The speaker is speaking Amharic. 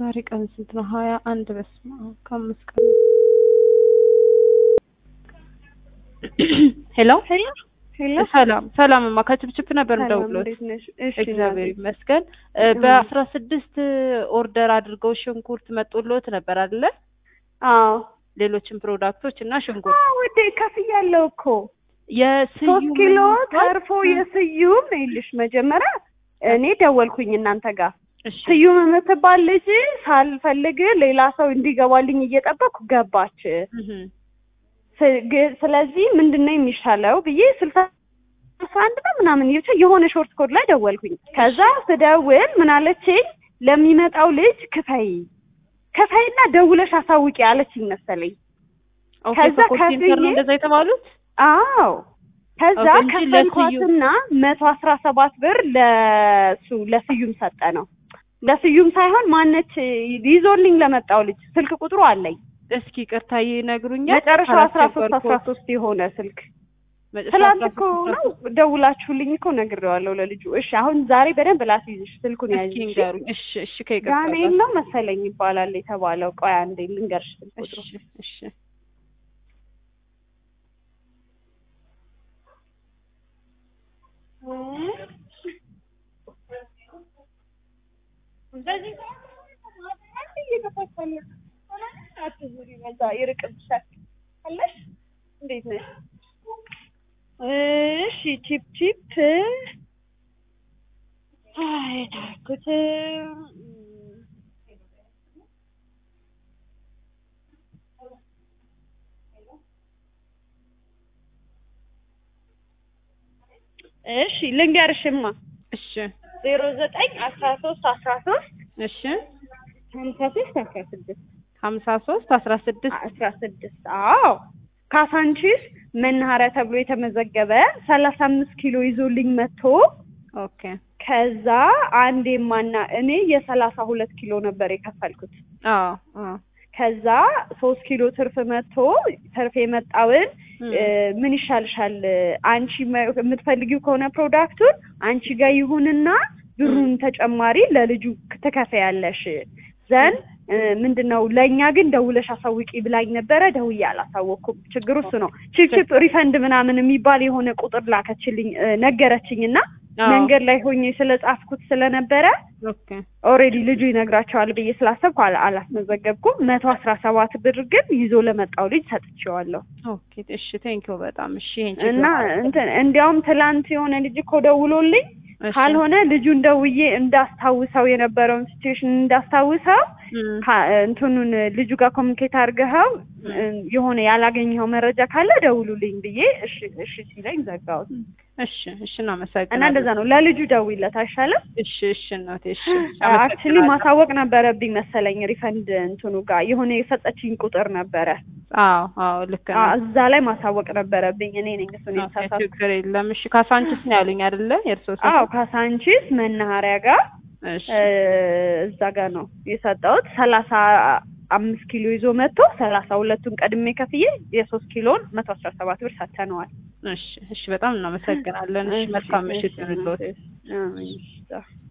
ዛሬ ቀን ስንት ነው? ሀያ አንድ በስመ አብ ከአምስት ቀን ሄሎ ሄሎ ሄሎ ሰላም ሰላምማ ከችፕችፕ ነበር ሰላም እንደውሎት እንዴት ነሽ? እሺ እግዚአብሔር እናቴ። ይመስገን በአስራ ስድስት ኦርደር አድርገው ሽንኩርት መጦሎት ነበር አይደለ አዎ ሌሎችም ፕሮዳክቶች እና ሽንኩርት አዎ ውዴ ከፍያለሁ እኮ የስዩም ሶስት ኪሎ የሚባል- ተርፎ የስዩም ይልሽ መጀመሪያ እኔ ደወልኩኝ እናንተ ጋር እሺ ስዩም የምትባል ልጅ ሳልፈልግ ሌላ ሰው እንዲገባልኝ እየጠበኩ ገባች። እህ ስ- ግ- ስለዚህ ምንድን ነው የሚሻለው ብዬ ስልሳ አንድ ነው ምናምን ብቻ የሆነ ሾርት ኮድ ላይ ደወልኩኝ። ከዛ ስደውል ምን አለችኝ፣ ለሚመጣው ልጅ ክፈይ ክፈይና ደውለሽ አሳውቂ አለችኝ መሰለኝ። ኦኬ ከዛ ከኮል ሴንተር ነው ከፍዬ- እንደዛ የተባሉት አዎ ከዛ ኦኬ፣ እንጂ ከፈልኳትና መቶ አስራ ሰባት ብር ለሱ ለስዩም ሰጠ ነው ለስዩም ሳይሆን ማነች ይዞልኝ ለመጣው ልጅ ስልክ ቁጥሩ አለኝ እስኪ ቅርታ ይነግሩኛል መጨረሻው አስራ ሶስት አስራ ካላስቸገርኩት። ሶስት የሆነ ስልክ መጨረሻ ትላንት አስራ እኮ ሶስት ነው ደውላችሁልኝ እኮ ነግሬዋለሁ ለልጁ እሺ አሁን ዛሬ በደንብ ላስይዝሽ ስልኩን እስኪ ያዥ እሺ? ንገሩኝ እሺ እሺ ከይቅርታ ዳንኤል ጋር ነው መሰለኝ ይባላል የተባለው ቆይ አንዴ ልንገርሽ ስልክ ቁጥሩ እሺ እሺ በዚህ አትዙሪ በዛ ይርቅብሻል አለሽ እንዴት ነሽ እሺ ቺፕ ቺፕ የታረኩት እሺ ልንገርሽማ እሺ ዜሮ ዘጠኝ አስራ ሶስት አስራ ሶስት እሺ ሀምሳ ሶስት አስራ ስድስት ሀምሳ ሶስት አስራ ስድስት አስራ ስድስት አዎ ካሳንቺስ መናኸሪያ ተብሎ የተመዘገበ ሰላሳ አምስት ኪሎ ይዞልኝ መጥቶ ኦኬ ከዛ አንድ የማና እኔ የሰላሳ ሁለት ኪሎ ነበር የከፈልኩት አዎ አዎ ከዛ ሶስት ኪሎ ትርፍ መጥቶ ትርፍ የመጣውን እም፣ እ፣ ምን ይሻልሻል አንቺ መ- የምትፈልጊው ከሆነ ፕሮዳክቱን አንቺ ጋር ይሁንና ብሩን ተጨማሪ ለልጁ ትከፍያለሽ ዘን ምንድን ነው ለእኛ ግን ደውለሽ አሳውቂ ብላኝ ነበረ ደውዬ አላሳወቅኩም ችግሩ እሱ ነው ቺፕቺፕ ሪፈንድ ምናምን የሚባል የሆነ ቁጥር ላከችልኝ እ፣ ነገረችኝ እና አዎ መንገድ ላይ ሆኜ ስለጻፍኩት ስለነበረ ኦኬ ኦልሬዲ ልጁ ይነግራቸዋል ብዬ ስላሰብኩ አላ- አላስመዘገብኩም መቶ አስራ ሰባት ብር ግን ይዞ ለመጣው ልጅ ሰጥቼዋለሁ ኦኬ እሺ ቴንኪው በጣም እሺ ይሄን ቼክ እና ለማድረግ እንትን እንዲያውም ትላንት የሆነ ልጅ እኮ ደውሎልኝ እሺ። ካልሆነ ልጁን ደውዬ እንዳስታውሰው የነበረውን ሲቹዌሽን እንዳስታውሰው እም፣ ካ- እንትኑን ልጁ ጋር ኮሚኒኬት አድርገኸው እ፣ የሆነ ያላገኘኸው መረጃ ካለ ደውሉልኝ ብዬ እሺ እሺ ሲለኝ ዘጋሁት እሺ እሺ እናመሰግናለን እና እንደዛ ነው ለልጁ ደውይለት አይሻልም እሺ እሺ እናቴ እሺ አክቹሊ አመሰግናለሁ። ማሳወቅ ነበረብኝ መሰለኝ ሪፈንድ እንትኑ ጋር የሆነ የሰጠችኝ ቁጥር ነበረ አዎ አዎ ልክ አ- ነው እዛ ላይ ማሳወቅ ነበረብኝ እኔ ነኝ እሱን ኦኬ የተሳሳትኩት ችግር የለም እሺ ካሳንችስ ነው ያሉኝ አይደለ የእርስዎ ስም አዎ ካሳንቺስ መናኸሪያ ጋር እሺ እ፣ እዛ ጋር ነው የሰጠሁት ሰላሳ አምስት ኪሎ ይዞ መጥቶ ሰላሳ ሁለቱን ቀድሜ ከፍዬ የሶስት ኪሎን መቶ አስራ ሰባት ብር ሰጥተነዋል እሺ እሺ በጣም እናመሰግናለን እሺ መልካም ምሽት ይሁንልዎት አሜን።